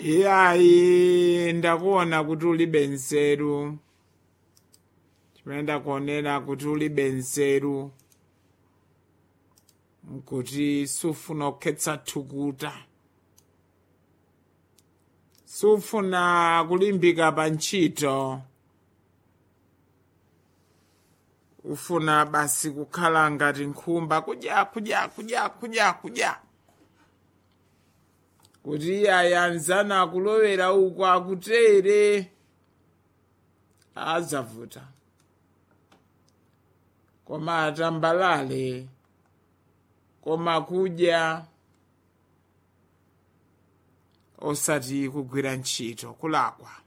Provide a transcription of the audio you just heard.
iyayi ndakuona kuti ulibe nzeru chimene ndakuonera kuti ulibe nzeru nkuti sufuna kukhetsa thukuta sufuna kulimbika pa ntchito ufuna basi kukhala ngati nkhumba kudya kudya kudya kudya kudya kuti iyayi anzana akulowera uku akutere azavuta koma atambalale koma kudya osati kugwira ntchito kulakwa